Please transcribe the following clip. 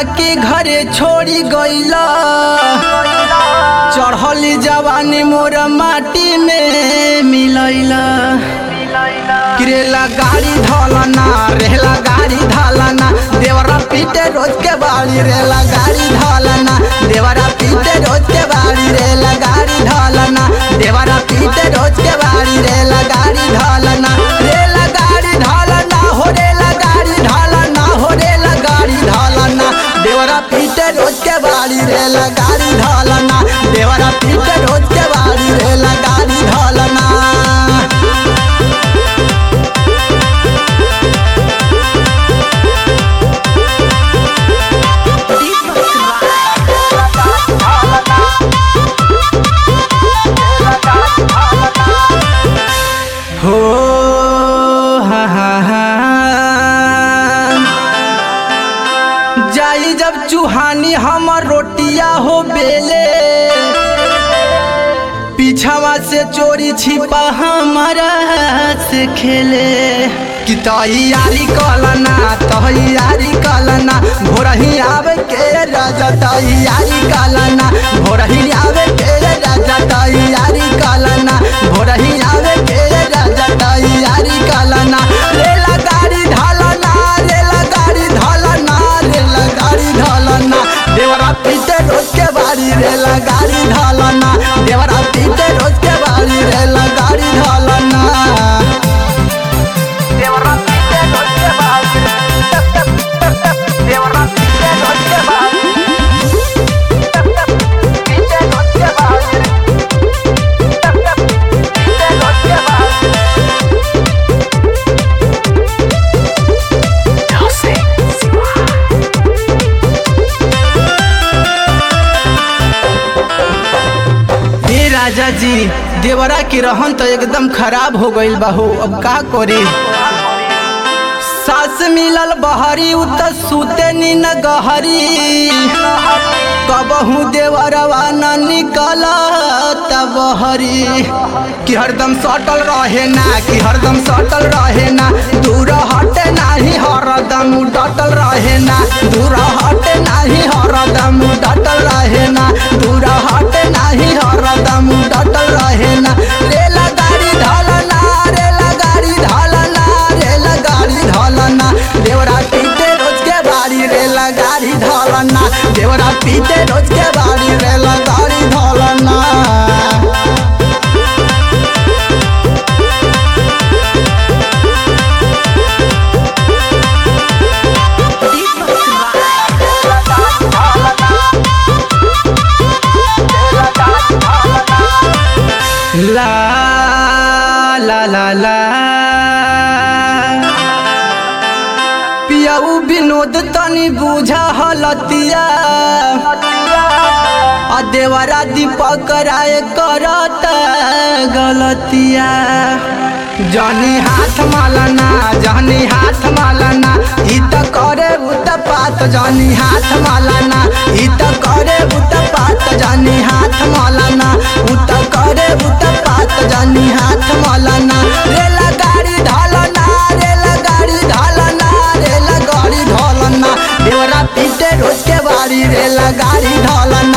के घरे छोड़ी गईला चढ़ली जवानी मोर माटी में मिलैला किरेला गाड़ी धलना रेला गाड़ी धलना देवरा पीटे रोज के बाड़ी रेला गाड़ी धलना देवरा पीटे रोज के बाड़ी रेला गाड़ी धलना देवरा पीटे रोज के बाड़ी रेला गाड़ी धलना रेला गाड़ी धलना हो रेला गाड़ी धलना हो रेला गाड़ी धलना देवरा पीटे रोज के बाड़ी रेला गाड़ी धलना देवरा पीटे रोज के बाड़ी रेला गाड़ी धलना हो हा हा हा जाई जब चूहानी हमर रोटिया हो बेले पीछावा से चोरी छिपा हमारा से खेले कि तैयारी कलना तैयारी कलना भोरही आवे के राजा तैयारी कलना भोरही आवे के राजा तैयारी कलना भोरही आवे के राजा तैयारी कलना रेला गाड़ी ढालना रेला गाड़ी ढालना रेला गाड़ी ढालना देवरा पीते रोज के बारी रेला गाड़ी ढालना देवरा पीते रोज के बारी रेला गाड़ी ढालना देवरा पीते रोज के बारी देवरा पीते रोज के बारी पीते रोज के बारी पीते रोज के बारी हे राजा जी देवरा के रहन तो एकदम खराब हो गईल बाहू अब का करी सास मिलल बहरी उ त सुते नी न गहरी कबहू देवरवा न निकल बहरी कि हरदम सटल रहे ना कि हरदम सटल रहे ना दूर हटे नाही हरदम डटल रहे ना दूर हटे नाही हरदम डटल रहे ना दूर हटे नाही हरदम डटल रहे ना रेला गाड़ी ढलना रेला गाड़ी ढलना रेला गाड़ी ढलना देवरा पीते रोज के बाड़ी रेला गाड़ी ढलना देवरा पीते रोज के बाड़ी रेला गाड़ी ढलना ला ला ला ला पियाऊ विनोद तनी बुझा हलतिया आ देवरा दीपक राय करत गलतिया जनी हाथ मालना जनी हाथ मालना ई त करे उत पात जनी हाथ मालना ई त करे उत पात जनी हाथ मालना उत करे उत पात जनी हाथ मालना रेला गाड़ी ढालना रेला गाड़ी ढालना रेला गाड़ी ढालना देवरा पीटे रोज के बाड़ी रेला गाड़ी ढालना